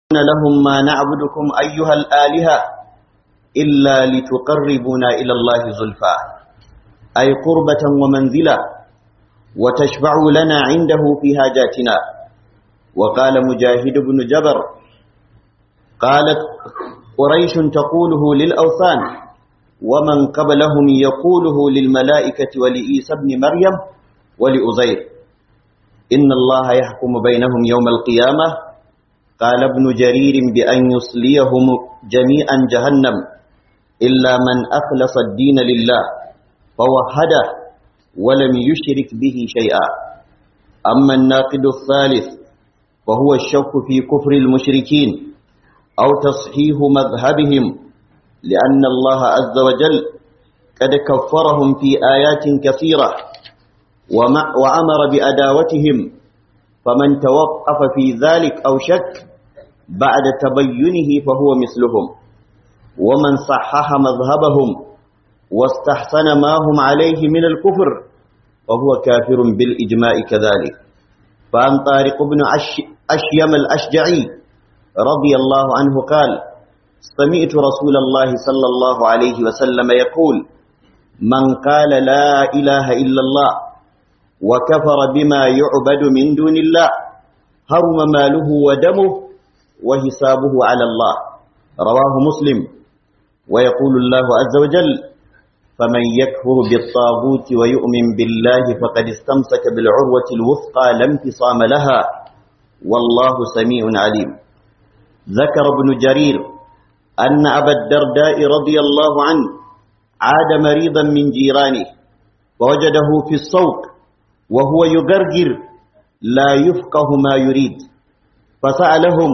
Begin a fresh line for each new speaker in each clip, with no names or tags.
لهم ما نعبدكم أيها الآلهة إلا لتقربونا إلى الله زلفى أي قربة ومنزلة وتشفعوا لنا عنده في حاجاتنا وقال مجاهد بن جبر قالت قريش تقوله للأوثان ومن قبلهم يقوله للملائكة ولإيسى بن مريم ولأزير إن الله يحكم بينهم يوم القيامة قال ابن جرير بأن يصليهم جميعا جهنم إلا من أخلص الدين لله فوحده ولم يشرك به شيئا أما الناقد الثالث وهو الشك في كفر المشركين أو تصحيح مذهبهم لأن الله عز وجل قد كفرهم في آيات كثيرة وأمر بأداوتهم فمن توقف في ذلك أو شك بعد تبينه فهو مثلهم ومن صحح مذهبهم واستحسن ما هم عليه من الكفر فهو كافر بالإجماع كذلك فعن طارق بن أشيم الأشجعي رضي الله عنه قال سمعت رسول الله صلى الله عليه وسلم يقول من قال لا إله إلا الله وكفر بما يعبد من دون الله هرم ماله ودمه وحسابه على الله رواه مسلم ويقول الله عز وجل فمن يكفر بالطاغوت ويؤمن بالله فقد استمسك بالعروة الوثقى لا انفصام لها والله سميع عليم ذكر ابن جرير أن أبا الدرداء رضي الله عنه عاد مريضا من جيرانه ووجده في الصوت وهو يغرغر لا يفقه ما يريد فسألهم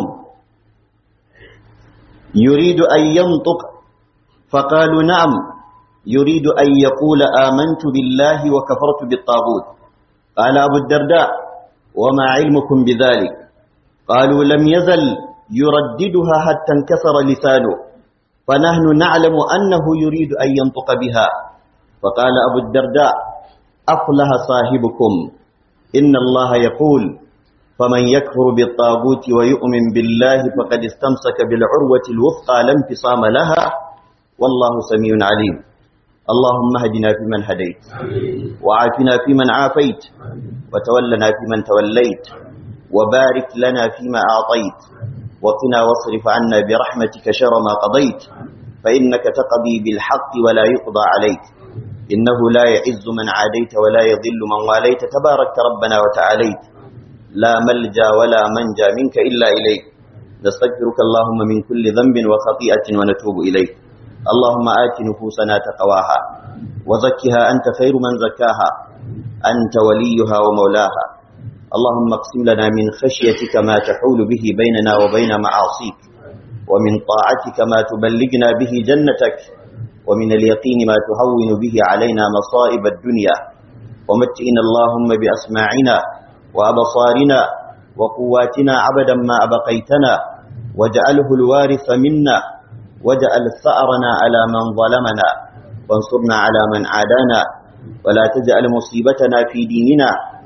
يريد أن ينطق فقالوا نعم يريد أن يقول آمنت بالله وكفرت بالطاغوت قال أبو الدرداء وما علمكم بذلك قالوا لم يزل يرددها حتى انكسر لسانه فنحن نعلم أنه يريد أن ينطق بها فقال أبو الدرداء أفلح صاحبكم إن الله يقول فمن يكفر بالطاغوت ويؤمن بالله فقد استمسك بالعروة الوثقى لا انفصام لها والله سميع عليم اللهم اهدنا فيمن هديت وعافنا فيمن عافيت وتولنا فيمن توليت وبارك لنا فيما أعطيت وقنا واصرف عنا برحمتك شر ما قضيت فإنك تقضي بالحق ولا يقضى عليك إنه لا يعز من عاديت ولا يضل من واليت تبارك ربنا وتعاليت لا ملجا ولا منجا منك إلا إليك نستغفرك اللهم من كل ذنب وخطيئة ونتوب إليك اللهم آت نفوسنا تقواها وزكها أنت خير من زكاها أنت وليها ومولاها اللهم اقسم لنا من خشيتك ما تحول به بيننا وبين معاصيك ومن طاعتك ما تبلغنا به جنتك ومن اليقين ما تهون به علينا مصائب الدنيا ومتئنا اللهم بأسماعنا وأبصارنا وقواتنا عبدا ما أبقيتنا واجعله الوارث منا واجعل ثأرنا على من ظلمنا وانصرنا على من عادانا ولا تجعل مصيبتنا في ديننا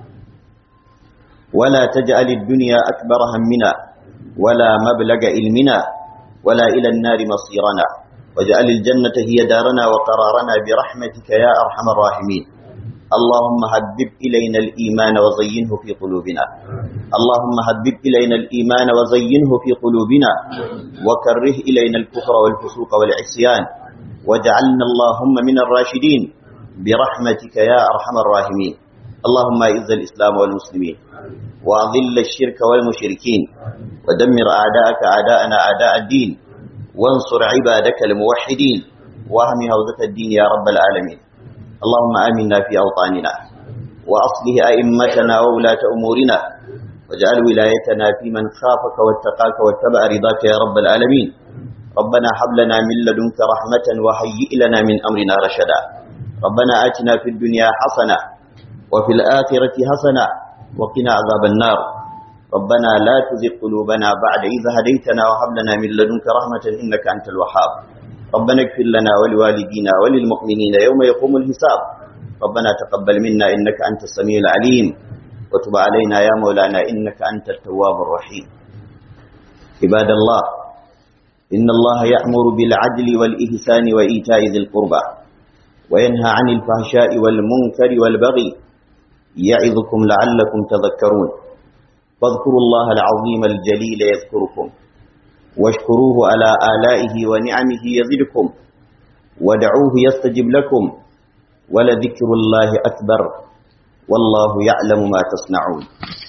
ولا تجعل الدنيا أكبر همنا ولا مبلغ علمنا ولا إلى النار مصيرنا واجعل الجنة هي دارنا وقرارنا برحمتك يا أرحم الراحمين اللهم هبب إلينا الإيمان وزينه في قلوبنا اللهم هبب إلينا الإيمان وزينه في قلوبنا وكره إلينا الكفر والفسوق والعصيان واجعلنا اللهم من الراشدين برحمتك يا أرحم الراحمين اللهم أعز الإسلام والمسلمين وأذل الشرك والمشركين ودمر أعداءك أعداءنا أعداء الدين وانصر عبادك الموحدين واهم هوزة الدين يا رب العالمين اللهم آمنا في أوطاننا وأصله أئمتنا وولاة أمورنا واجعل ولايتنا في من خافك واتقاك واتبع رضاك يا رب العالمين ربنا هب لنا من لدنك رحمة وهيئ لنا من أمرنا رشدا ربنا آتنا في الدنيا حسنة وفي الآخرة حسنة وقنا عذاب النار ربنا لا تزغ قلوبنا بعد إذ هديتنا وهب لنا من لدنك رحمة إنك أنت الوهاب ربنا اغفر لنا ولوالدينا وللمؤمنين يوم يقوم الحساب ربنا تقبل منا إنك أنت السميع العليم وتب علينا يا مولانا إنك أنت التواب الرحيم عباد الله إن الله يأمر بالعدل والإحسان وإيتاء ذي القربى وينهى عن الفحشاء والمنكر والبغي يعظكم لعلكم تذكرون فاذكروا الله العظيم الجليل يذكركم واشكروه على آلائه ونعمه يزدكم ودعوه يستجب لكم ولذكر الله أكبر والله يعلم ما تصنعون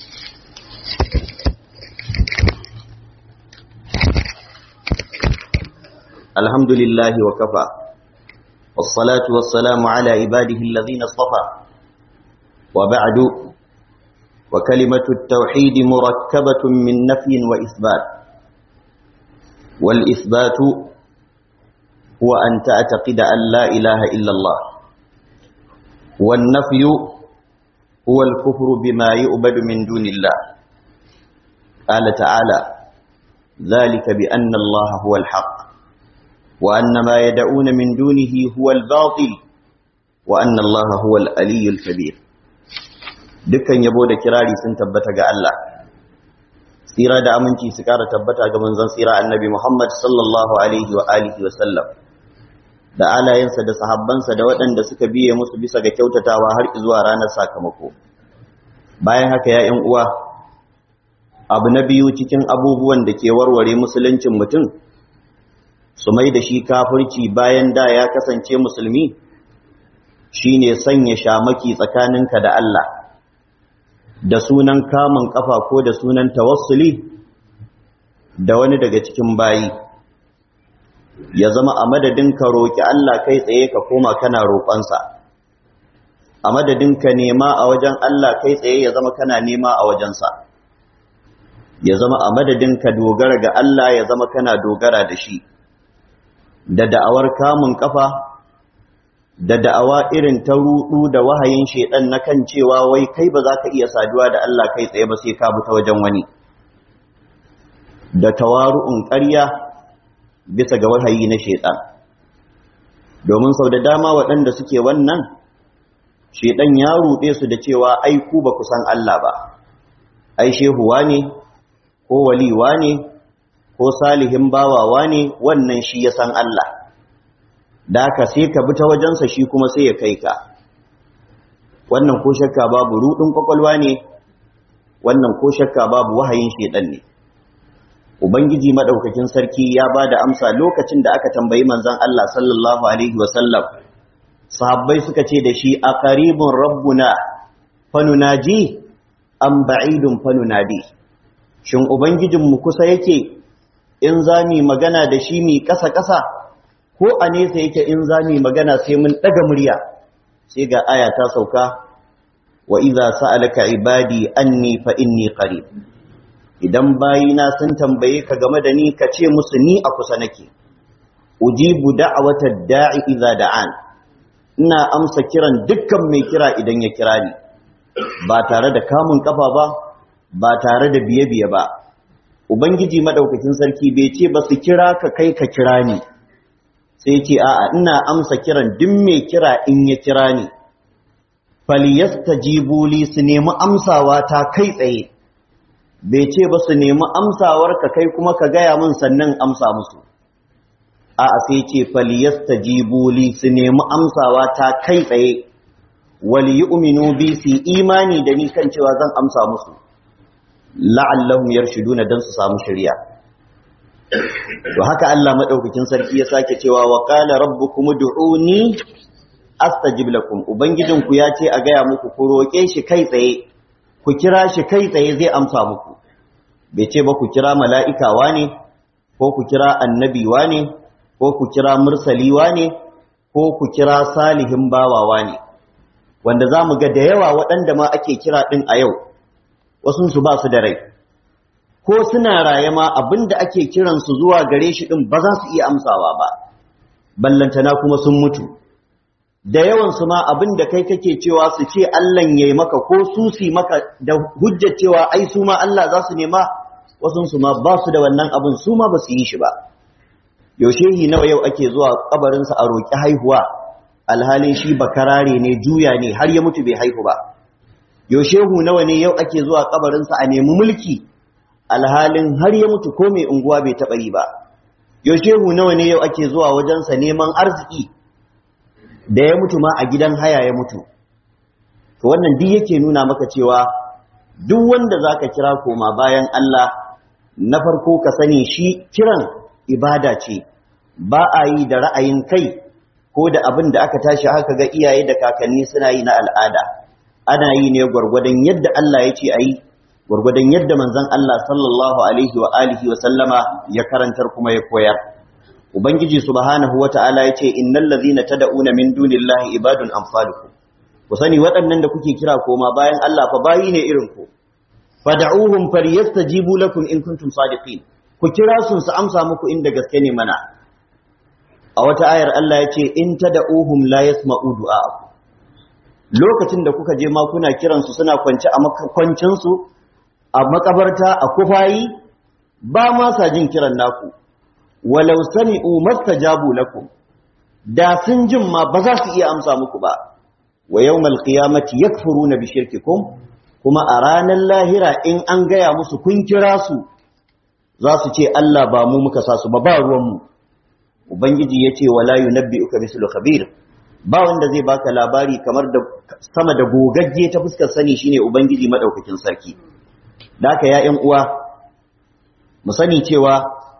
الحمد لله وكفى والصلاة والسلام على عباده الذين اصطفى وبعد وكلمة التوحيد مركبة من نفي وإثبات والإثبات هو أن تعتقد أن لا إله إلا الله والنفي هو الكفر بما يؤبد من دون الله قال تعالى ذلك بأن الله هو الحق وأن ما يدعون من دونه هو الباطل وأن الله هو الألي الكبير dukkan yabo da kirari sun tabbata ga Allah tsira da aminci su kara tabbata ga manzon tsira annabi Muhammad sallallahu alaihi wa alihi wa sallam da alayensa da sahabbansa da waɗanda suka biye musu bisa ga kyautatawa har zuwa ranar sakamako bayan haka ya ƴan uwa abu na biyu cikin abubuwan da ke warware musuluncin mutum su mai da shi kafirci bayan da ya kasance musulmi shine sanya shamaki tsakaninka da Allah da sunan kamun kafa ko da sunan tawassuli da wani daga cikin bayi ya zama a madadin ka roƙi Allah kai tsaye ka koma kana roƙonsa a madadin ka nema a wajen Allah kai tsaye ya zama kana nema a wajensa ya zama a madadin ka dogara ga Allah ya zama kana dogara da shi da da'awar kamun kafa da da'awa irin ta rudu da wahayin shedan na kan cewa wai kai ba za ka iya saduwa da Allah kai tsaye ba sai ka bi ta wajen wani da tawaru'un ƙarya bisa ga wahayi na shedan domin sau da dama waɗanda suke wannan shedan ya ruɗe su da cewa ai ku ba ku san Allah ba ai shehuwa ne ko waliwa ne ko salihin bawawa ne wannan shi ya san Allah da ka sai ka bi ta wajensa shi kuma sai ya kai ka wannan ko shakka babu rudin kwakwalwa ne wannan ko shakka babu wahayin shedan ne ubangiji madaukakin sarki ya ba da amsa lokacin da aka tambayi manzon Allah sallallahu alaihi wasallam sahabbai suka ce da shi a qaribun rabbuna fanunaji am ba'idun fanunadi shin ubangijinmu kusa yake in za mu magana da shi mi ƙasa-ƙasa ko a nesa yake in za mu magana sai mun ɗaga murya sai ga aya ta sauka wa iza sa'alaka ibadi anni fa inni qarib idan bayina sun tambaye ka game da ni ka ce musu ni a kusa nake ujibu da'watad da'i idza da'an ina amsa kiran dukkan mai kira idan ya kira ni ba tare da kamun kafa ba ba tare da biye-biye ba ubangiji madaukakin sarki bai ce ba su kira ka kai ka kira ni sai ce a'a ina amsa kiran duk mai kira in ya kira ni falyastajibu li su nemi amsawa ta kai tsaye bai ce ba su nemi amsawar ka kai kuma ka gaya min sannan amsa musu a'a sai ce falyastajibu li su nemi amsawa ta kai tsaye wal yu'minu bi su imani da ni kan cewa zan amsa musu la'allahum yarshuduna dan su samu shari'a to haka Allah madaukakin sarki ya sake cewa wa qala rabbukum ud'uni astajib lakum ubangijinku ya ce a gaya muku ku roke shi kai tsaye ku kira shi kai tsaye zai amsa muku bai ce ba ku kira mala'ika wane ko ku kira annabi wane ko ku kira mursali wane ko ku kira salihin bawawa ne wanda za mu ga da yawa waɗanda ma ake kira ɗin a yau wasunsu ba su da rai ko suna raye ma abinda ake kiransu zuwa gare shi ɗin ba za su iya amsawa ba ballantana kuma sun mutu da yawansu ma abinda kai kake cewa su ce Allahn yayi maka ko su si maka da hujjar cewa ai su ma Allah za su nema wasunsu ma ba su da wannan abin su ma ba su yi shi ba yaushe nawa yau ake zuwa kabarinsa a roƙi haihuwa alhalin shi bakarare ne juya ne har ya mutu bai haihu ba yaushe hu nawa ne yau ake zuwa kabarinsa a nemi mulki alhalin har ya mutu ko mai unguwa bai taɓa yi ba shehu nawa ne yau ake zuwa wajensa neman arziki da ya mutu ma a gidan haya ya mutu to wannan duk yake nuna maka cewa duk wanda zaka kira koma bayan Allah na farko ka sani shi kiran ibada ce ba a yi da ra'ayin kai ko da abin da aka tashi haka ga iyaye da kakanni suna yi na al'ada ana yi ne gwargwadon yadda Allah ya ce a yi gwargwadon yadda manzon Allah sallallahu alaihi wa alihi wa sallama ya karantar kuma ya koyar ubangiji subhanahu wata'ala ya ce innal ladhina tad'una min dunillahi ibadun amsalukum ku sani waɗannan da kuke kira koma bayan Allah fa bayi ne irin ku fad'uhum falyastajibu lakum in kuntum sadiqin ku kira sun su amsa muku inda gaske ne mana a wata ayar Allah ya ce in tad'uhum la yasma'u du'a'akum lokacin da kuka je ma kuna kiran su suna kwance a makwancin su a makabarta a kufayi ba ma sa jin kiran naku walau sami'u mastajabu lakum da sun jin ma ba za su iya amsa muku ba wa yawmal qiyamati yakfuruna bi shirkikum kuma a ranar lahira in an gaya musu kun kira su za su ce Allah ba mu muka sa su ba ba ruwan mu ubangiji yace wala yunabbi'uka mislu khabir ba wanda zai baka labari kamar da sama da gogagge ta fuskar sani shine ubangiji madaukakin sarki da haka ya ƴan uwa mu sani cewa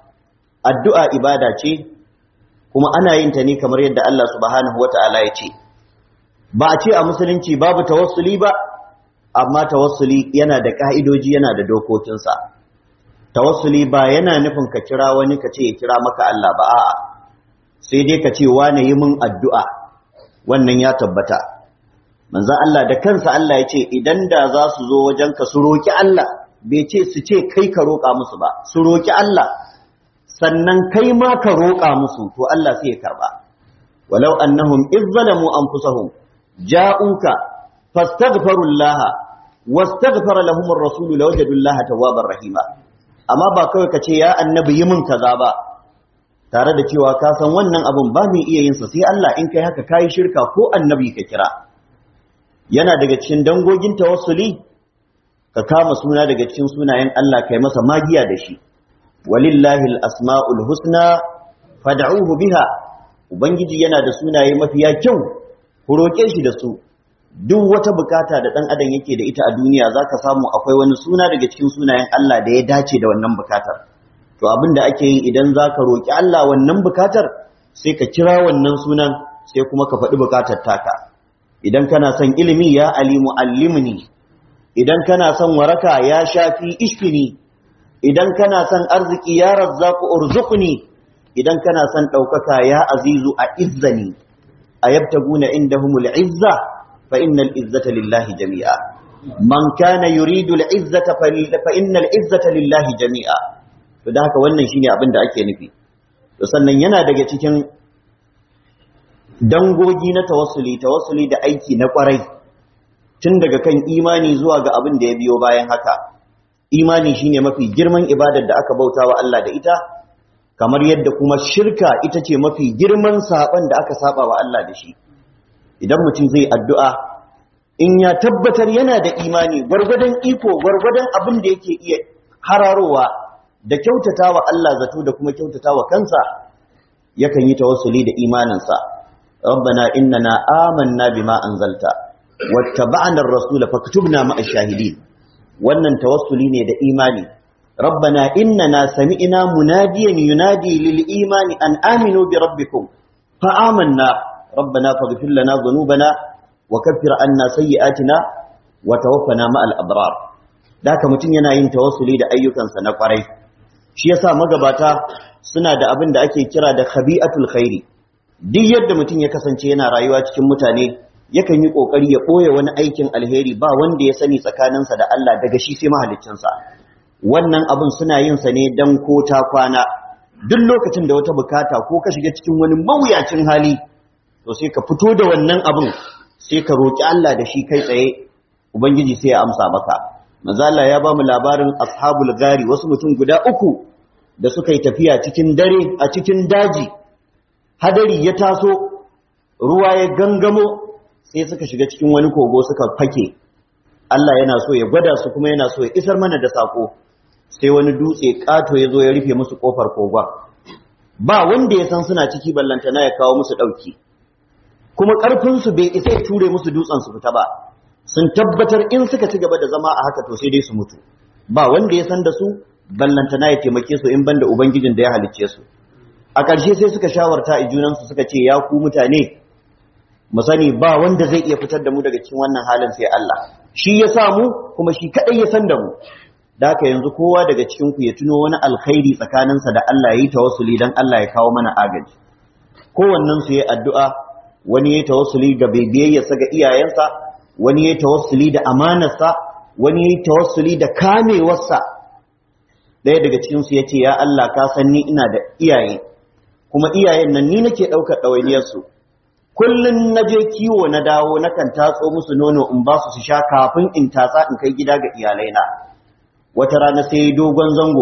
addu'a ibada ce kuma ana yin ta ne kamar yadda Allah subhanahu wata'ala ya ce ba a ce a musulunci babu tawassuli ba amma tawassuli yana da ka'idoji yana da dokokinsa tawassuli ba yana nufin ka kira wani ka ce ya kira maka Allah ba a'a sai dai ka ce wane yi min addu'a wannan ya tabbata manzo Allah da kansa Allah ya ce idan da za su zo wajen ka su roki Allah bai ce su ce kai ka roƙa musu ba su roki Allah sannan kai ma ka roƙa musu to Allah sai ya karba walau annahum izzalamu anfusahum ja'uka fastaghfirullaha wastaghfara lahum ar-rasul lawajadullaha tawwabar rahima amma ba kawai kace ya annabi yi min kaza ba tare da cewa ka san wannan abun ba mai iya yin sa sai Allah in kai haka kai shirka ko annabi ka kira yana daga cikin dangogin tawassuli ka kama suna daga cikin sunayen Allah kai masa magiya da shi walillahi al-asma'ul husna fad'uhu biha ubangiji yana da sunaye mafiya kyau ku roke shi da su duk wata bukata da dan adam yake da ita a duniya zaka samu akwai wani suna daga cikin sunayen Allah da ya dace da wannan bukatar to abin da ake yi idan zaka roki Allah wannan bukatar sai ka kira wannan sunan sai kuma ka faɗi bukatar taka idan kana son ilimi ya alimu allimni idan kana son waraka ya shafi ishfini idan kana son arziki ya razzaku urzuqni idan kana son ɗaukaka ya azizu a izzani a yabtaguna indahumul izza fa innal izzata lillahi jami'a man kana yuridu al izzata fa innal izzata lillahi jami'a to da haka wannan shine abin da ake nufi to sannan yana daga cikin dangogi na tawassuli tawassuli da aiki na kwarai tun daga kan imani zuwa ga abin da ya biyo bayan haka imani shine mafi girman ibadar da aka bauta wa Allah da ita kamar yadda kuma shirka ita ce mafi girman saban da aka saba wa Allah da shi idan mutum zai addu'a in ya tabbatar yana da imani gwargwadon iko gwargwadon abin da yake iya hararowa da kyautata wa Allah zato da kuma kyautata wa kansa yakan yi tawassuli da imaninsa rabbana innana amanna bima anzalta wattaba'na ar-rasul faktubna ma'a shahidin wannan tawassuli ne da imani rabbana innana sami'na munadiyan yunadi lil imani an aminu bi rabbikum fa amanna rabbana faghfir lana dhunubana wa kaffir anna sayyi'atina wa tawaffana ma'al abrar daka mutun yana yin tawassuli da ayyukansa na kwarai shi yasa magabata suna da abin da ake kira da khabi'atul khairi duk yadda mutum ya kasance yana rayuwa cikin mutane yakan yi kokari ya boye wani aikin alheri ba wanda ya sani tsakaninsa da Allah daga shi sai mahaliccinsa wannan abin suna yin sa ne dan ko ta kwana duk lokacin da wata bukata ko ka shiga cikin wani mawuyacin hali to sai ka fito da wannan abin sai ka roki Allah da shi kai tsaye ubangiji sai ya amsa maka manzo Allah ya ba mu labarin ashabul gari wasu mutum guda uku da suka yi tafiya cikin dare a cikin daji hadari ya taso ruwa ya gangamo sai suka shiga cikin wani kogo suka fake Allah yana so ya gwada su kuma yana so ya isar mana da sako sai wani dutse kato ya zo ya rufe musu kofar kogon ba wanda ya san suna ciki ballantana ya kawo musu ɗauki kuma ƙarfinsu bai isa ya ture musu dutsen su fita ba sun tabbatar in suka ci gaba da zama a haka to sai dai su mutu ba wanda ya san da su ballantana ya taimake su in banda ubangijin da ya halicce su a ƙarshe sai suka shawarta a junansu suka ce ya ku mutane mu sani ba wanda zai iya fitar da mu daga cikin wannan halin sai Allah shi ya sa mu kuma shi kadai ya san da mu da haka yanzu kowa daga cikin ku ya tuno wani alkhairi tsakaninsa da Allah ya yi tawassuli dan Allah ya kawo mana agaji kowannen su yayi addu'a wani yayi tawassuli ga bebiyarsa ga iyayensa wani yayi tawassuli da amanarsa wani yayi tawassuli da kamewarsa ɗaya daga cikin su yace ya Allah ka san ni ina da iyaye kuma iyayen nan ni nake ɗaukar ɗawainiyar su kullun naje kiwo na dawo nakan tatso musu nono in ba su su sha kafin in tatsa in kai gida ga iyalaina wata rana sai dogon zango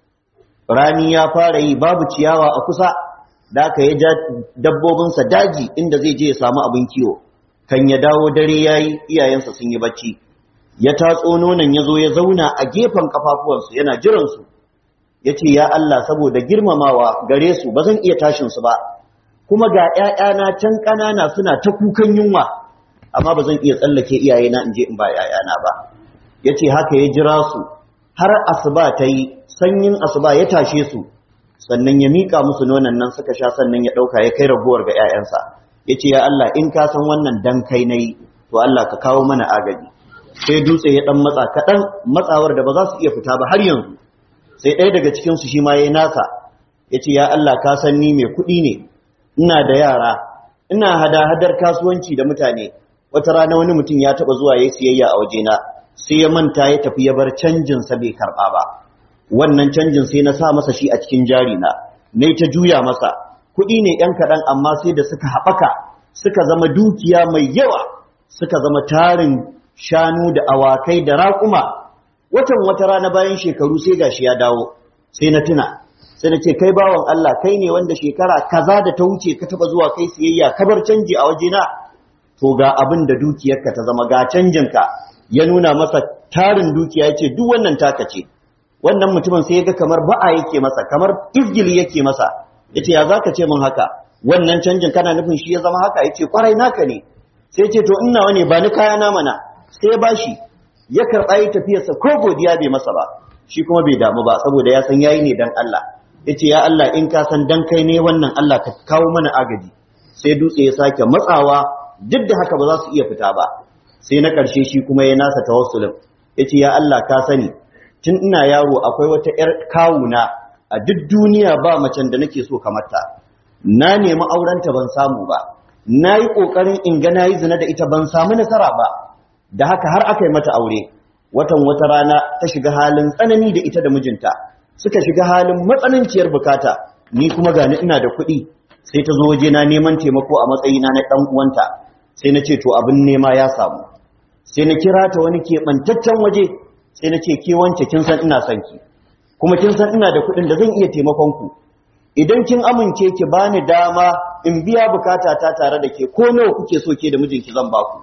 rani ya fara yi babu ciyawa a kusa da aka ya ja dabbobinsa daji inda zai je ya samu abin kiwo kan ya dawo dare yayi iyayensa sun yi bacci ya tatso nonon ya zo ya zauna a gefen kafafuwansu yana jiransu ya ce ya Allah saboda girmamawa gare su ba zan iya tashin su ba kuma ga ‘ya'yana can ƙanana suna ta kukan yunwa amma ba zan iya tsallake iyayena in je in ba ‘ya'yana ba ya ce haka ya jira su har asuba ta yi sanyin asuba ya tashe su sannan ya miƙa musu nonon nan suka sha sannan ya ɗauka ya kai raguwar ga ‘ya'yansa ya ce ya Allah in ka san wannan dan kai na yi to Allah ka kawo mana agaji sai dutse ya ɗan matsa kaɗan matsawar da ba za su iya fita ba har yanzu sai ɗaya daga cikinsu shi ma ya yi nasa ya ce ya Allah ka san ni mai kuɗi ne ina da yara ina hada-hadar kasuwanci da mutane wata rana wani mutum ya taɓa zuwa ya siyayya a wajena sai ya manta ya tafi ya bar canjinsa bai karɓa ba wannan canjin sai na sa masa shi a cikin jari na na ta juya masa kuɗi ne ‘yan kaɗan amma sai da suka haɓaka suka zama dukiya mai yawa suka zama tarin shanu da awakai da raƙuma watan wata rana bayan shekaru sai gashi ya dawo sai na tuna sai na ce kai bawan Allah kai ne wanda shekara kaza da ta wuce ka taba zuwa kai siyayya ka bar canji a wajena to ga abin da dukiyarka ta zama ga canjinka ya nuna masa tarin dukiya ya ce duk wannan taka ce wannan mutumin sai ya ga kamar ba'a yake masa kamar izgili yake masa ya ce ya za ka ce min haka wannan canjin kana nufin shi ya zama haka ya ce kwarai naka ne sai ce to ina wane ba ni kaya na mana sai ya bashi ya karɓa yi tafiyarsa ko godiya bai masa ba shi kuma bai damu ba saboda ya san yayi ne dan Allah yace ya Allah in ka san dan kai ne wannan Allah ka kawo mana agaji sai dutse ya sake matsawa duk da haka ba za su iya fita ba sai na ƙarshe shi kuma ya nasa tawassulin yace ya Allah ka sani tun ina yaro akwai wata ƴar kawuna a duk duniya ba macen da nake so kamar ta na nemi aurenta ban samu ba na yi ƙoƙarin in ga na yi zina da ita ban samu nasara ba da haka har aka yi mata aure watan wata rana ta shiga halin tsanani da ita da mijinta suka shiga halin matsananciyar bukata ni kuma gani ina da kuɗi sai ta zo waje na neman taimako a matsayina na ɗan uwanta sai na ce to abin nema ya samu sai na kira ta wani keɓantaccen waje sai na ce ke wance kin san ina son ki kuma kin san ina da kuɗin da zan iya taimakon ku idan kin amince ki bani dama in biya bukata ta tare da ke ko nawa kuke so ke da mijinki zan baku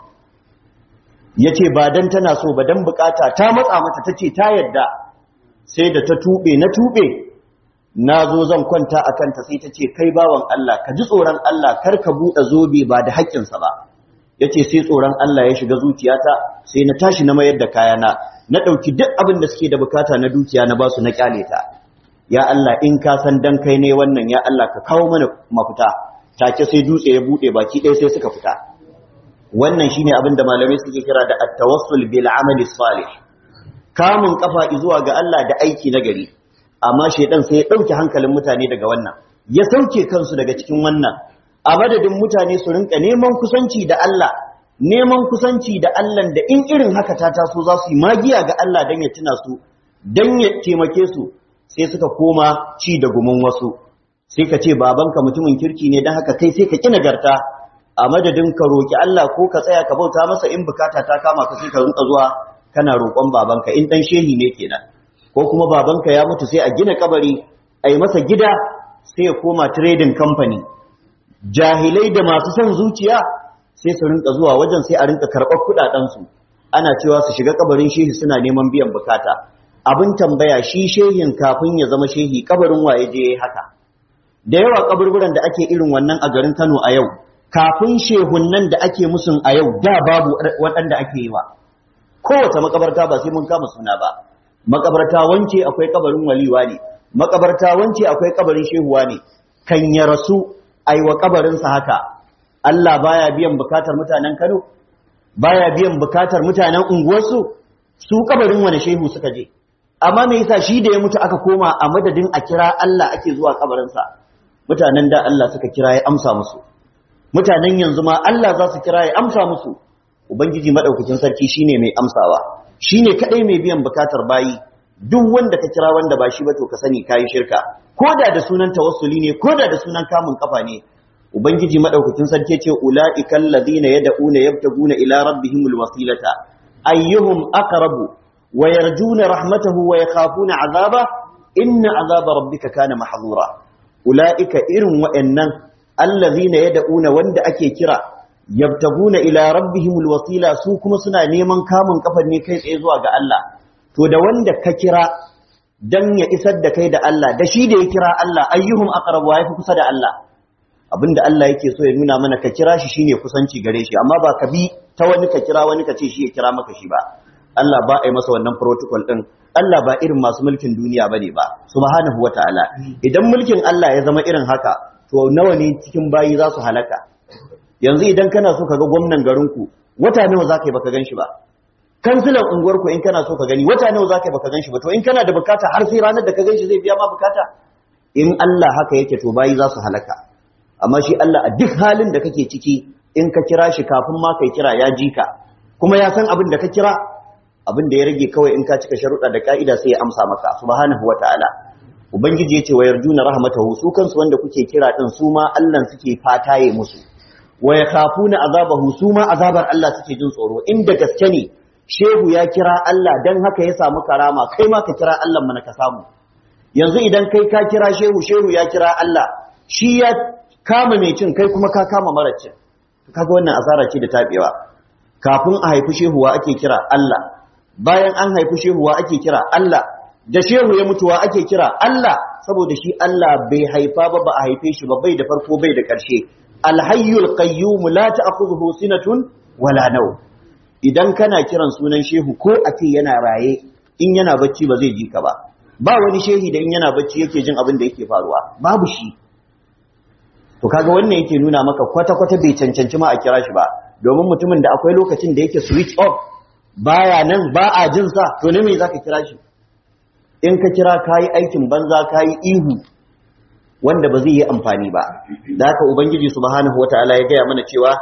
yace ba dan tana so ba dan bukata ta matsa mata tace ta yadda sai da ta tube na tube nazo zan kwanta akan ta sai tace kai bawan Allah ka ji tsoron Allah kar ka bude zobe ba da haƙƙin sa ba yace sai tsoron Allah ya shiga zuciyata sai na tashi na mayar da kayana na dauki duk abin da suke da bukata na dukiya na basu na kyale ta ya Allah in ka san dan kai ne wannan ya Allah ka kawo mana mafita take sai dutse ya bude baki ɗaya sai suka fita wannan shine abin da malamai suke kira da at-tawassul bil amali salih kamun kafa zuwa ga Allah da aiki na gari amma shedan sai ya dauke hankalin mutane daga wannan ya sauke kansu daga cikin wannan a madadin mutane su rinka neman kusanci da Allah neman kusanci da Allah da in irin haka ta taso za su yi magiya ga Allah dan ya tuna su dan ya taimake su sai suka koma ci da gumin wasu sai ka ce babanka mutumin kirki ne dan haka kai sai ka ki nagarta a madadin ka roki Allah ko ka tsaya ka bauta masa in bukata ta kama ka sai ka rinka zuwa kana roƙon babanka in dan shehi ne kenan ko kuma babanka ya mutu sai a gina kabari a yi masa gida sai ya koma trading company jahilai da masu son zuciya sai su rinka zuwa wajen sai a rinka karɓar kuɗaɗensu ana cewa su shiga kabarin shehi suna neman biyan bukata abin tambaya shi shehin kafin ya zama shehi kabarin waye je haka da yawa kaburburan da ake irin wannan a garin Kano a yau kafin shehunnan da ake musun a yau da babu waɗanda ake yi wa kowace makabarta ba sai mun kama suna ba makabarta wance akwai kabarin waliwa ne makabarta wance akwai kabarin shehuwa ne kan ya rasu aiwa kabarinsa haka Allah baya biyan bukatar mutanen Kano baya biyan bukatar mutanen unguwarsu su kabarin wani shehu suka je amma me yasa shi da ya mutu aka koma a madadin a kira Allah ake zuwa kabarinsa mutanen da Allah suka kira ya amsa musu mutanen yanzu ma Allah za su kira ya amsa musu ubangiji madaukakin sarki shine mai amsawa shine kadai mai biyan bukatar bayi duk wanda ka kira wanda ba shi ba to ka sani kai shirka koda da sunan tawassuli ne koda da sunan kamun kafa ne ubangiji madaukakin sarki ce ulaiikal ladina yad'una yabtaguna ila rabbihimul wasilata ayyuhum aqrabu wa yarjuna rahmatahu wa yakhafuna azaba inna azaba rabbika kana mahzura ulaika irin wa'annan allazina yad'una wanda ake kira yabtaguna ila rabbihimul wasila su kuma suna neman kamun kafar ne kai tsaye zuwa ga Allah to da wanda ka kira dan ya isar da kai da Allah da shi da ya kira Allah ayyuhum aqrabu wa yafi kusa da Allah abinda Allah yake so ya nuna mana ka kira shi shine kusanci gare shi amma ba ka bi ta wani ka kira wani ka ce shi ya kira maka shi ba Allah ba a yi masa wannan protocol din Allah ba irin masu mulkin duniya bane ba subhanahu wataala idan mulkin Allah ya zama irin haka to nawa ne cikin bayi za su halaka yanzu idan kana so ka ga gwamnan garinku wata nawa za ka yi baka gan shi ba kansilan unguwarku in kana so ka gani wata nawa za ka yi baka gan shi ba to in kana da bukata har sai ranar da ka gan shi zai biya ma bukata in Allah haka yake to bayi za su halaka amma shi Allah a duk halin da kake ciki in ka kira shi kafin ma kai kira ya ji ka kuma ya san abin da ka kira abin da ya rage kawai in ka cika sharuɗa da ka'ida sai ya amsa maka subhanahu wataala ubangiji yace wa yarjuna rahmatahu su kansu wanda kuke kira din su ma Allah suke fataye musu wa yakhafuna azabahu su ma azabar Allah suke jin tsoro inda gaske ne shehu ya kira Allah dan haka ya samu karama kai ma ka kira Allah mana ka samu yanzu idan kai ka kira shehu shehu ya kira Allah shi ya kama mai cin kai kuma ka kama mara cin kaga wannan asara ce da tabewa kafin a haifi shehuwa ake kira Allah bayan an haifi shehuwa ake kira Allah da shehu ya mutuwa ake kira Allah saboda shi Allah bai haifa ba ba a haife shi ba bai da farko bai da ƙarshe alhayyul qayyum la ta'khudhuhu sinatun wala naw idan kana kiran sunan shehu ko a ce yana raye in yana bacci ba zai ji ka ba ba wani shehi da in yana bacci yake jin abin da yake faruwa babu shi to kaga wannan yake nuna maka kwata-kwata bai cancanci ma a kira shi ba domin mutumin da akwai lokacin da yake switch off baya nan ba a jin sa to ne me zaka kira shi in ka kira kayi aikin banza kayi ihu wanda ba zai yi amfani ba da haka ubangiji subhanahu wataala ya gaya mana cewa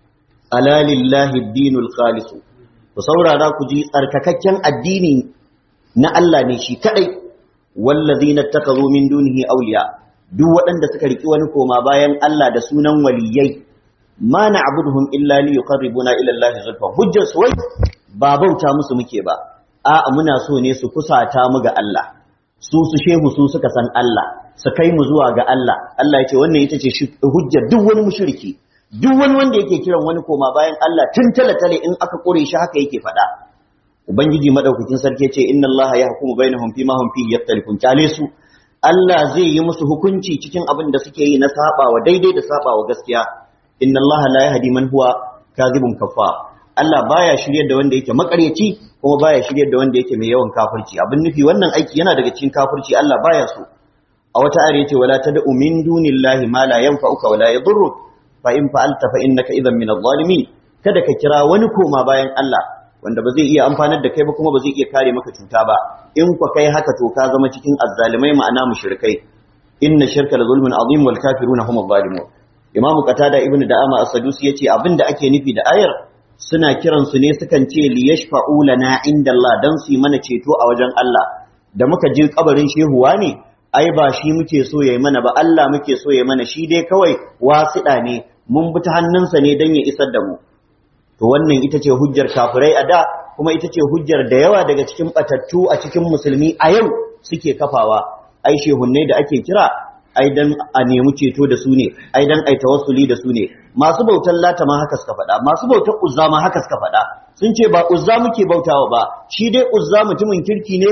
ala lillahi dinul khalis ku saurara ku ji tsarkakakken addini na Allah ne shi kadai wallazina takazu min dunihi awliya duk waɗanda suka riki wani koma bayan Allah da sunan waliyai ma na'buduhum illa li yuqarribuna ila Allah zulfa hujjar su wai ba bauta musu muke ba a'a muna so ne su kusata mu ga Allah su su shehu su suka san Allah su kai mu zuwa ga Allah Allah ya ce wannan ita ce hujjar duk wani mushriki duk wani wanda yake kiran wani koma bayan Allah tun talatale in aka kore shi haka yake faɗa ubangiji madaukakin sarki ce inna Allah yahkumu bainahum fima hum fihi yaktalifun kyale su Allah zai yi musu hukunci cikin abin da suke yi na sabawa daidai da sabawa gaskiya inna Allah la yahdi man huwa kadhibun kaffar Allah baya shiryar da wanda yake makaryaci kuma baya shiryar da wanda yake mai yawan kafirci abin nufi wannan aiki yana daga cikin kafirci Allah baya so a wata ayar yace wala tad'u min dunillahi ma la yanfa'uka wala yadurruk fa in fa'alta fa innaka idhan min adh-dhalimin kada ka kira wani koma bayan Allah wanda ba zai iya amfanar da kai ba kuma ba zai iya kare maka cuta ba in ku kai haka to ka zama cikin azzalimai ma'ana mushrikai inna shirka la zulmun azim wal kafiruna hum adh-dhalimun imam qatada ibnu da'ama as-sadusi yace abinda ake nufi da ayar suna kiran su ne sukan ce li yashfa'u lana inda Allah dan su yi mana ceto a wajen Allah da muka je kabarin shehuwa ne ai ba shi muke so yayi mana ba Allah muke so yayi mana shi dai kawai wasiɗa ne mun bi ta hannunsa ne dan ya isar da mu to wannan ita ce hujjar kafirai a da kuma ita ce hujjar da yawa daga cikin batattu a cikin musulmi a yau suke kafawa ai shehunnai da ake kira ai dan a nemi ceto da su ne ai dan ai tawassuli da su ne masu bautar lata ma haka suka faɗa masu bautar uzza ma haka suka faɗa sun ce ba uzza muke bautawa ba shi dai uzza mutumin kirki ne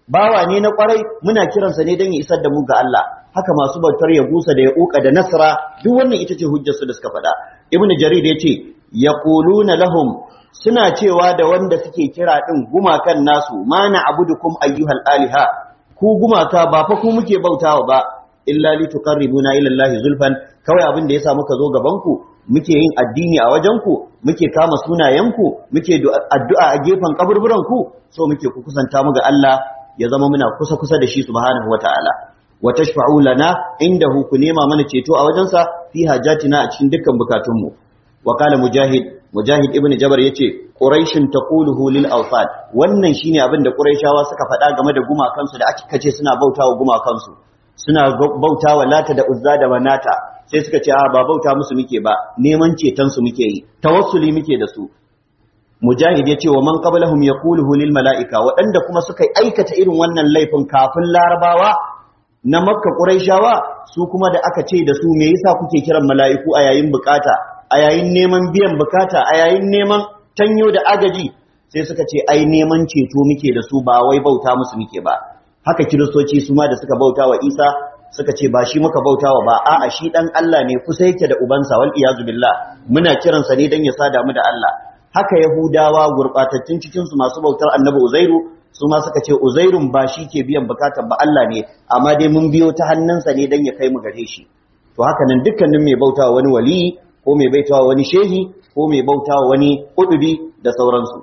bawa ne na kwarai muna kiransa ne don ya isar da mu ga Allah haka masu bautar ya gusa da ya uka da nasra duk wannan ita ce hujjar su da suka faɗa ibnu jarir ya ce yaquluna lahum suna cewa da wanda suke kira din gumakan nasu ma na abudukum ayyuhal aliha ku gumaka ba fa ku muke bautawa ba illa li tuqarribuna ila allahi zulfan kawai abin da yasa muka zo gaban ku muke yin addini a wajen ku muke kama sunayen ku muke addu'a a gefen kaburburan ku so muke ku kusanta mu ga Allah ya zama muna kusa kusa da shi subhanahu wataala wa tashfa'u lana indahu ku nema mana ceto a wajensa fi hajatina a cikin dukkan bukatunmu wa qala mujahid mujahid ibnu jabar yace quraishin taquluhu lil awfad wannan shine abin da quraishawa suka faɗa game da gumakansu da aka kace suna bautawa gumakansu suna bautawa lata da uzza da manata sai suka ce a ba bauta musu muke ba neman ceton su muke yi tawassuli muke da su mujahid ya ce wa man qablahum yaquluhu lil mala'ika waɗanda kuma suka aikata irin wannan laifin kafin larabawa na makka quraishawa su kuma da aka ce da su me yasa kuke kiran mala'iku a yayin bukata a yayin neman biyan bukata a yayin neman tanyo da agaji sai suka ce ai neman ceto muke da su ba wai bauta musu muke ba haka kiristoci su ma da suka bauta wa isa suka ce ba shi muka bauta wa ba a'a shi dan Allah ne kusa yake da ubansa wal iyazu billah muna kiransa ne dan ya sada mu da Allah haka yahudawa gurbatattun cikin su masu bautar annabi uzairu su ma suka ce uzairun ba shi ke biyan bukatar ba Allah ne amma dai mun biyo ta hannunsa ne dan ya kai mu gare shi to haka nan dukkanin mai bautawa wani wali ko mai baitawa wani shehi ko mai bautawa wani kudubi da sauransu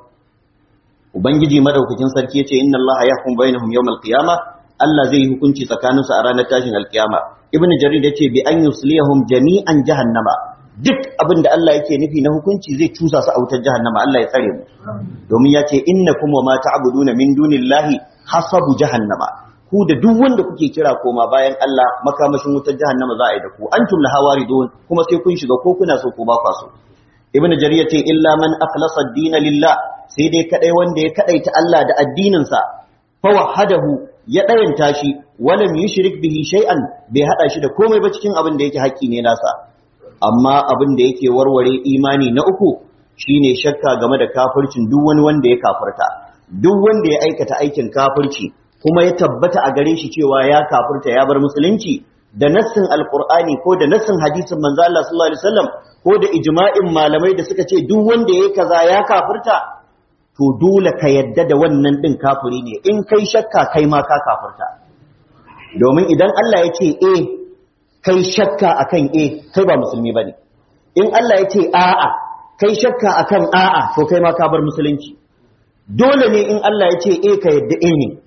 ubangiji madaukakin sarki yace inna allaha yahkum bainahum yawmal qiyamah Allah zai yi hukunci tsakaninsu a ranar tashin alkiyama ibnu jarir yace bi an yusliyahum jami'an jahannama duk abin da Allah yake nufi na hukunci zai cusa su a wutar jahannama Allah ya tsare mu domin ya ce innakum wa ma ta'buduna min dunillahi hasabu jahannama ku da duk wanda kuke kira koma bayan Allah makamashin wutar jahannama za a yi da ku antum laha waridun kuma sai kun shiga ko kuna so ko ba kwa so ibn jarir yace illa man akhlasa ad-din lillah sai dai kadai wanda ya kadaita Allah da addinin sa fa wahadahu ya dayanta shi walam yushrik bihi shay'an bai hada shi da komai ba cikin abin da yake haƙƙi ne nasa amma abin da yake warware imani na uku shine shakka game da kafircin duk wani wanda ya kafirta duk wanda ya aikata aikin kafirci kuma ya tabbata a gare shi cewa ya kafirta ya bar musulunci da nassin alqur'ani ko da nassin hadisin manzo Allah sallallahu alaihi wasallam ko da ijma'in malamai da suka ce duk wanda yayi kaza ya kafirta to dole ka yadda da wannan din kafiri ne in kai shakka kai ma ka kafirta domin idan Allah ya ce eh kai shakka akan eh kai ba musulmi bane in Allah ya ce a'a kai shakka akan a'a to kai ma ka bar musulunci dole ne in Allah ya ce eh ka yadda eh ne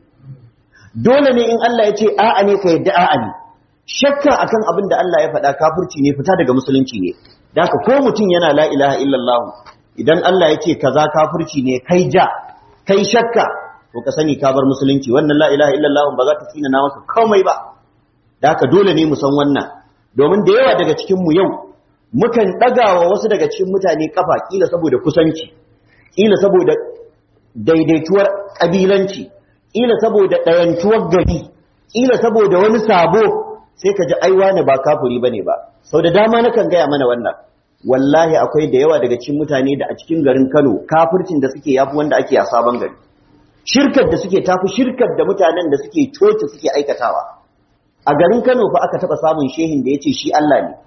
dole ne in Allah ya ce a'a ne ka yadda a'a ne shakka akan abin da Allah ya faɗa kafirci ne fita daga musulunci ne da haka ko mutum yana la ilaha illallah idan Allah ya ce kaza kafirci ne kai ja kai shakka to ka sani ka bar musulunci wannan la ilaha illallah ba za ta tsina na maka komai ba da haka dole ne mu san wannan domin da yawa daga cikin mu yau mukan ɗagawa wasu daga cikin mutane kafa kila saboda kusanci kila saboda daidaituwar kabilanci kila saboda ɗayantuwar gari kila saboda wani sabo sai ka ji aiwa ne ba kafiri bane ba sau da dama nakan gaya mana wannan wallahi akwai da yawa daga cikin mutane da a cikin garin Kano kafircin da suke yafi wanda ake a sabon gari shirkar da suke tafi shirkar da mutanen da suke coci suke aikatawa a garin Kano fa aka taba samun shehin da yace shi Allah ne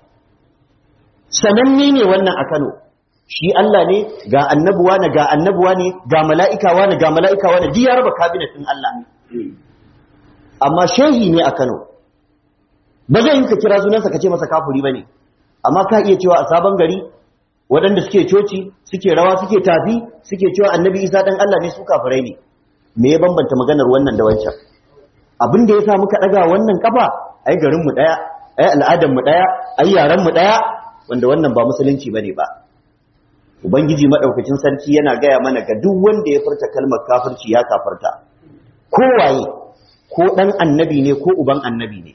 sananne ne wannan a Kano shi Allah ne ga annabuwa ne ga annabuwa ne ga mala'ikawa ne ga mala'ikawa ne duk ya raba kabinetin Allah amma shehi ne a Kano ba zai yi ka kira sunansa ka ce masa kafuri ba ne amma ka iya cewa a sabon gari waɗanda suke coci suke rawa suke tafi suke cewa annabi isa ɗan Allah ne su kafirai ne me ya bambanta maganar wannan da wancan abin da ya sa muka ɗaga wannan kafa ai garinmu ɗaya ai al'adarmu ɗaya ai yarenmu ɗaya wanda wannan ba musulunci ba ne ba ubangiji maɗaukacin sarki yana gaya mana ga duk wanda ya furta kalmar kafirci ya kafarta ko waye ko ɗan annabi ne ko uban annabi ne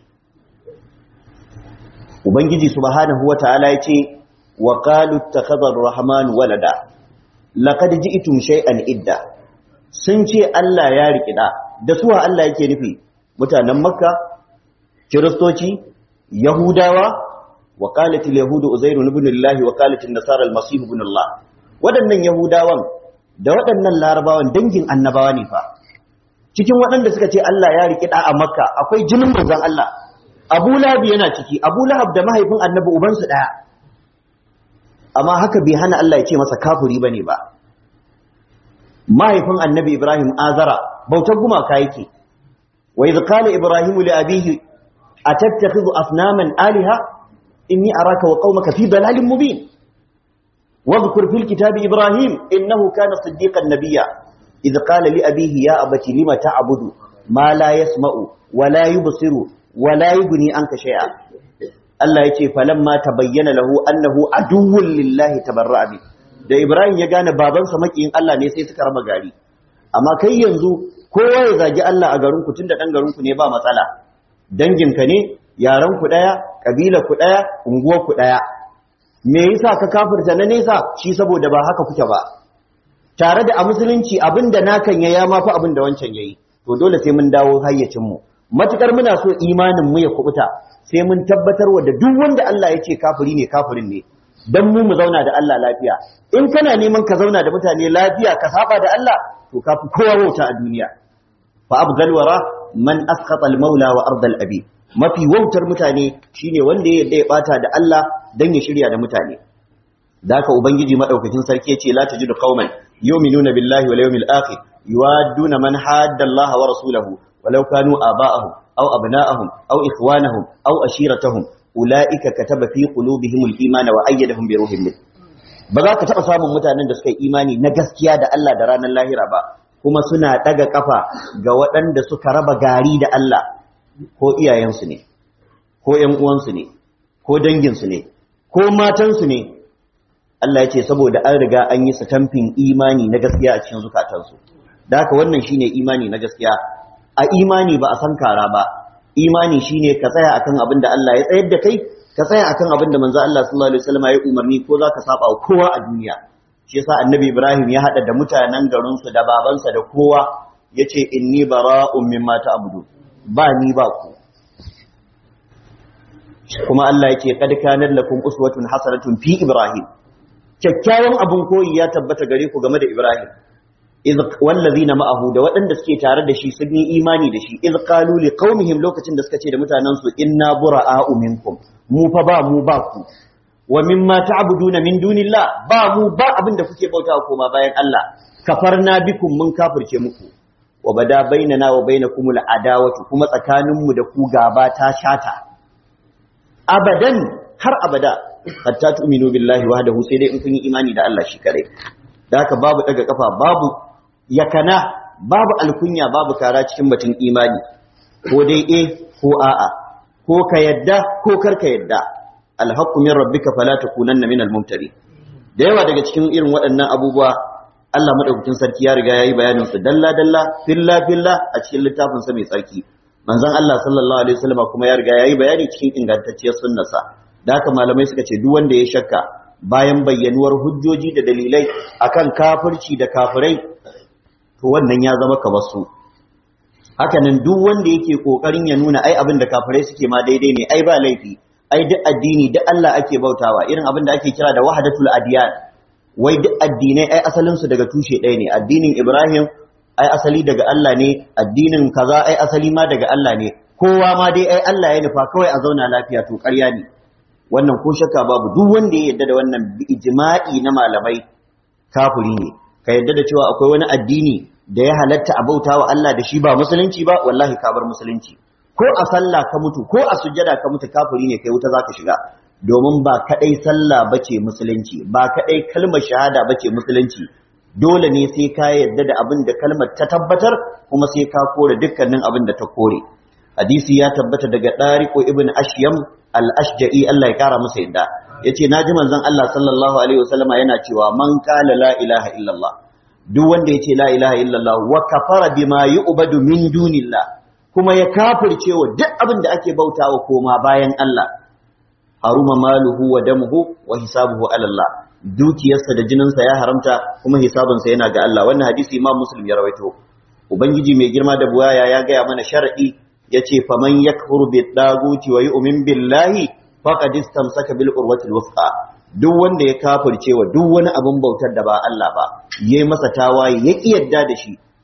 ubangiji subhanahu wataala yace wa qalu ittakhadha ar-rahman walada laqad ji'tum shay'an idda sun ce Allah ya riki da da suwa Allah yake nufi mutanen makka kiristoci yahudawa wa qalat al-yahud uzair ibn Allah wa qalat an-nasara al-masih ibn Allah wadannan yahudawan da wadannan larabawan dangin annabawa ne fa cikin waɗanda suka ce Allah ya riƙi ɗa a Makka akwai jinin manzon Allah Abu Lahab yana ciki Abu Lahab da mahaifin Annabi ubansu ɗaya amma haka bai hana Allah ya ce masa kafiri bane ba mahaifin Annabi Ibrahim Azara bautar gumaka yake wa idh qala Ibrahim li abihi atattakhidhu asnaman alaha inni araka wa qaumaka fi dalalin mubin واذكر في الكتاب إبراهيم إنه كان صديقا نبيا إذ قال لأبيه يا أبت لم تعبد ما لا يسمع ولا يبصر ولا يغني عنك شيئا Allah ya ce falamma tabayyana lahu annahu aduwwun lillahi tabarra'a bi da Ibrahim ya gane babansa makiyin Allah ne sai suka raba gari amma kai yanzu kowa ya zagi Allah a garin ku tunda dan garin ku ne ba matsala dangin ka ne yaran ku daya kabila ku daya unguwar ku daya me yasa ka kafirta na nesa shi saboda ba haka kuke ba tare da a musulunci abinda nakan ya mafi abinda wancan yayi to dole sai mun dawo hayyacin mu matukar muna so imanin mu ya kubuta sai mun tabbatar wa da duk wanda Allah ya ce kafiri ne kafirin ne dan mu mu zauna da Allah lafiya in kana neman ka zauna da mutane lafiya ka saba da Allah to kafi kowa wauta a duniya fa abdal wara man asqata al maula wa ardal abi mafi wautar mutane shine wanda ya yarda ya bata da Allah dan ya shirya da mutane daka ubangiji madaukakin sarki yace la tajidu qauman yu'minuna billahi wal yawmil akhir yuwadduna man hadda Allah wa rasulahu walau kanu aba'ahum aw abna'ahum aw ikhwanahum aw ashiratahum ulaika kataba fi qulubihim al-imana wa ayyadahum bi ruhin min ba za ka taba samun mutanen da suka yi imani na gaskiya da Allah da ranar lahira ba kuma suna daga kafa ga waɗanda suka raba gari da Allah ko iyayensu ne ko ƴan uwansu ne ko danginsu ne ko matansu ne Allah ya ce saboda an riga an yi tamfin imani na gaskiya a cikin zukatansu da haka wannan shine imani na gaskiya a imani ba a san kara ba imani shine ka tsaya akan abin da Allah ya tsayar da kai ka tsaya akan abin da manzo Allah sallallahu alaihi wasallam ya umarni ko zaka saba wa kowa a duniya shi yasa annabi Ibrahim ya hada da mutanen garin su da babansa da kowa yace inni bara'un mimma ta'budu ba ni ba ku kuma Allah yake kad kana lakum uswatun hasanatun fi Ibrahim kyakkyawan abun koyi ya tabbata gare ku game da Ibrahim iz wallazina ma'ahu da waɗanda suke tare da shi sun yi imani da shi iz qalu liqaumihim lokacin da suka ce da mutanen su inna bura'a'u minkum mu fa ba mu ba ku wa mimma ta'buduna min dunillah ba mu ba abin da kuke bautawa koma bayan Allah kafarna bikum mun kafirce muku wa bada bainana wa bainakumul adawatu kuma tsakaninmu da ku gaba ta shata abadan har abada hatta tu'minu billahi wahdahu sai dai in kun yi imani da Allah shi kare da haka babu daga kafa babu yakana babu alkunya babu kara cikin batun imani ko dai eh ko a'a ko ka yadda ko kar ka yadda alhaqqu min rabbika fala takunanna minal mumtari da yawa daga cikin irin waɗannan abubuwa Allah madaukakin sarki ya riga yayi bayanin su dalla dalla filla filla a cikin littafin sa mai tsarki manzon Allah sallallahu alaihi wasallam kuma ya riga yayi bayani cikin ingantacciyar sunnarsa da haka malamai suka ce duk wanda ya shakka bayan bayyanuwar hujjoji da dalilai akan kafirci da kafirai to wannan ya zama kamar su haka nan duk wanda yake kokarin ya nuna ai abin da kafirai suke ma daidai ne ai ba laifi ai duk addini duk Allah ake bautawa irin abin da ake kira da wahdatul adiyan wai duk addinai ai asalin su daga tushe ɗaya ne addinin Ibrahim ai asali daga Allah ne addinin kaza ai asali ma daga Allah ne kowa ma dai ai Allah ya nufa kawai a zauna lafiya to ƙarya ne wannan ko shakka babu duk wanda ya yarda da wannan ijma'i na malamai kafiri ne ka yarda da cewa akwai wani addini da ya halatta a bauta wa Allah da shi ba musulunci ba wallahi ka bar musulunci ko a sallah ka mutu ko a sujjada ka mutu kafiri ne kai wuta zaka shiga domin ba kadai sallah bace musulunci ba kadai kalmar shahada bace musulunci dole ne sai ka yarda da abin da kalmar ta tabbatar kuma sai ka kore dukkanin abin da ta kore hadisi ya tabbata daga Dariqo ibn Ashyam al-Ashja'i Allah ya kara masa yadda yace naji manzon Allah sallallahu alaihi wasallama yana cewa man qala la ilaha illallah duk wanda yace la ilaha illallah wa kafara bima yu'badu min dunillah kuma ya kafirce wa duk abin da ake bautawa koma bayan Allah haruma maluhu wa damuhu wa hisabuhu ala Allah dukiyarsa da jininsa ya haramta kuma hisabinsa yana ga Allah wannan hadisi Imam Muslim ya rawaito ubangiji mai girma da buwaya ya gaya mana sharadi yace faman yakfur bid daguti wa yu'min billahi faqad istamsaka bil urwatil wuthqa duk wanda ya kafirce wa duk wani abin bautar da ba Allah ba yayi masa tawaye ya yadda da shi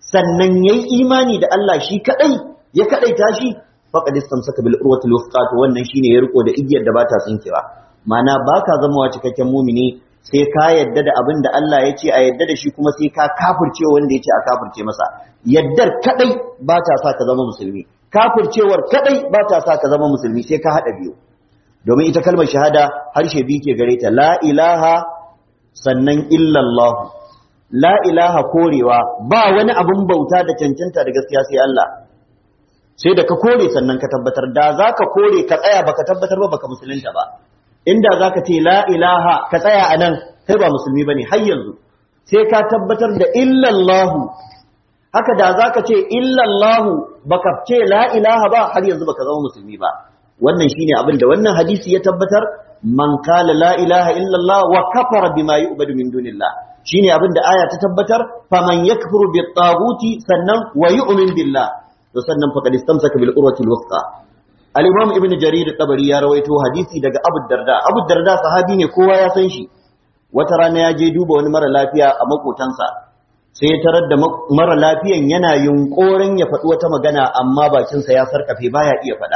sannan yayi imani da Allah shi kadai ya kadaita shi faqad istamsaka bil urwati al to wannan shine ya riko da igiyar da bata tsinkewa ma'ana baka zama cikakken mumini sai ka yadda da abin da Allah ya ce a yadda da shi kuma sai ka kafirce wanda ya ce a kafirce masa yaddar kadai ba ta sa ka zama musulmi kafircewar kadai ba ta sa ka zama musulmi sai ka hada biyu domin ita kalmar shahada harshe biyu ke gare ta la ilaha sannan illallah la ilaha korewa ba wani abun bauta da cancanta da gaskiya sai Allah sai da ka kore sannan ka tabbatar da za ka kore ka tsaya baka tabbatar ba baka musulunta ba inda za ka ce la ilaha ka tsaya a nan kai ba musulmi ba ne har yanzu sai ka tabbatar da illallahu haka da za ka ce illallahu baka ce la ilaha ba har yanzu baka zama musulmi ba wannan shine abin da wannan hadisi ya tabbatar man kala la ilaha illallah wa kafara bima yu'badu min dunillah shine abin da aya ta tabbatar faman yakfuru bit taguti sannan wa yu'min billah to sannan faqad istamsaka bil urwati al wuthqa al-imam ibn jarir tabari ya rawaito hadisi daga abu darda abu darda sahabi ne kowa ya san shi wata rana ya je duba wani mara lafiya a makotansa sai ya tarar da mara lafiyan yana yunkorin ya faɗi wata magana amma bakinsa ya sarkafe baya iya faɗa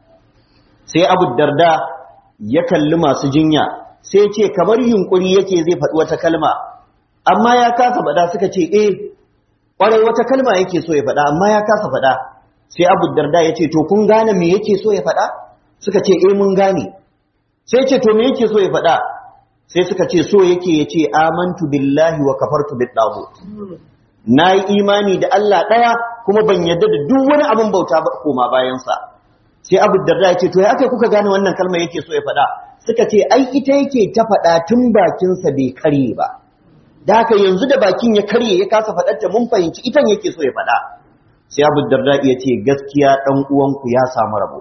sai abu darda ya kalli masu jinya sai ce kamar yunkuri yake zai faɗi wata kalma amma ya kasa faɗa suka ce eh ƙwarai wata kalma yake so ya faɗa amma ya kasa faɗa sai abu darda ya ce to kun gane me yake so ya faɗa suka ce eh mun gane sai ce to me yake so ya faɗa sai suka ce so yake ya ce amantu billahi wa kafartu bit dagut na yi imani da Allah ɗaya kuma ban yarda da duk wani abin bauta ba koma bayansa sai abu darda ya ce to ya aka kuka gane wannan kalmar yake so ya faɗa suka ce ai ita yake ta faɗa tun bakinsa bai karye ba da haka yanzu da bakin ya karye ya kasa faɗarta mun fahimci itan yake so ya faɗa sai abu darda ya ce gaskiya ɗan uwanku ya samu rabo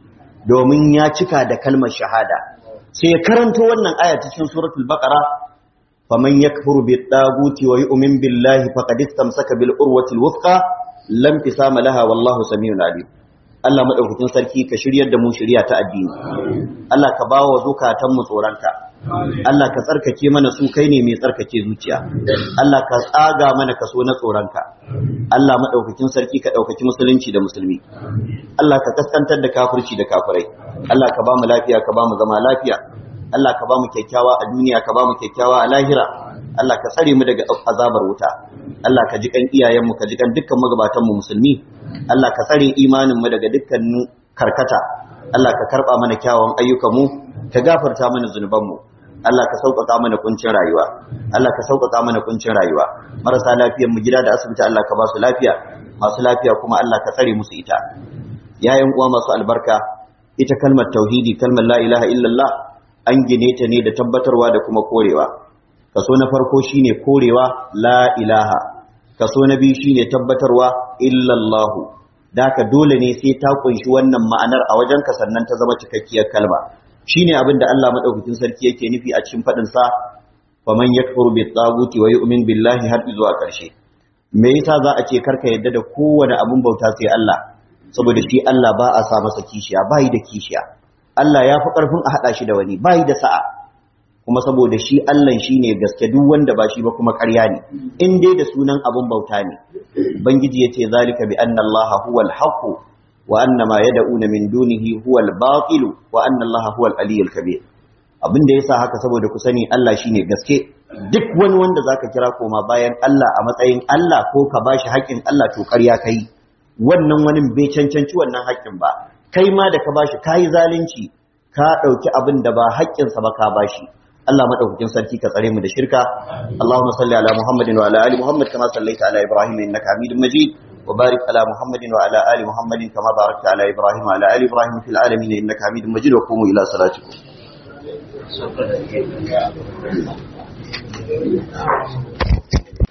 domin ya cika da kalmar shahada sai ya karanto wannan aya cikin suratul baqara faman yakfuru bit taguti wa yu'min billahi faqad istamsaka bil urwati al wuthqa lam tisama laha wallahu samiun alim Allah madaukakin sarki ka shiryar da mu shiriya ta addini Allah ka bawa zukatan mu tsoronka Allah ka tsarkake mana su kai ne mai tsarkake zuciya Allah ka tsaga mana kaso na tsoronka Allah madaukakin sarki ka daukaki musulunci da musulmi Allah ka kaskantar da kafirci da kafirai Allah ka ba mu lafiya ka ba mu zama lafiya Allah ka ba mu kyakkyawa a duniya ka ba mu kyakkyawa a lahira Allah ka tsare mu daga azabar wuta Allah ka ji kan iyayen mu ka ji kan dukkan magabatan mu musulmi Allah ka tsare imanin mu daga dukkanin karkata Allah ka karba mana kyawun ayyukan mu ka gafarta mana zunuban mu Allah ka sauƙaƙa mana kuncin rayuwa Allah ka sauƙaƙa mana kuncin rayuwa marasa lafiyar mu gida da asibiti Allah ka ba su lafiya masu lafiya kuma Allah ka tsare musu ita yayin uwa masu albarka ita kalmar tauhidi kalmar la ilaha illallah an gine ta ne da tabbatarwa da kuma korewa kaso na farko shine korewa la ilaha kaso na biyu shine tabbatarwa illallahu daka dole ne sai ta kunshi wannan ma'anar a wajenka sannan ta zama cikakkiyar kalma shine abin da Allah madaukakin sarki yake nufi a cikin fadin sa faman yakfuru bit taguti wa yu'min billahi har zuwa karshe me yasa za a ce karka yadda da kowane abun bauta sai Allah saboda shi Allah ba a sa masa kishiya bai da kishiya Allah ya fi karfin a hada shi da wani bai da sa'a kuma saboda shi Allah shine gaske duk wanda ba shi ba kuma ƙarya ne in dai da sunan abun bauta ne bangiji yace zalika bi anna Allah huwal haqq wa anna ma yad'una min dunihi huwal batil wa anna Allah huwal aliyyul kabir abin da yasa haka saboda ku sani Allah shine gaske duk wani wanda zaka kira koma bayan Allah a matsayin Allah ko ka bashi haƙin Allah to ƙarya kai wannan wani bai cancanci wannan haƙin ba kai ma da ka bashi kai zalunci ka ɗauki abin da ba haƙƙinsa ba ka bashi Allah madaukakin sarki ka tsare mu da shirka Allahumma salli ala Muhammadin wa ala ali Muhammad kama sallaita ala Ibrahim innaka Hamidum Majid wa barik ala Muhammadin wa ala ali Muhammadin kama barakta ala Ibrahim wa ala ali Ibrahim fil alamin innaka Hamidum Majid wa qumu ila salatikum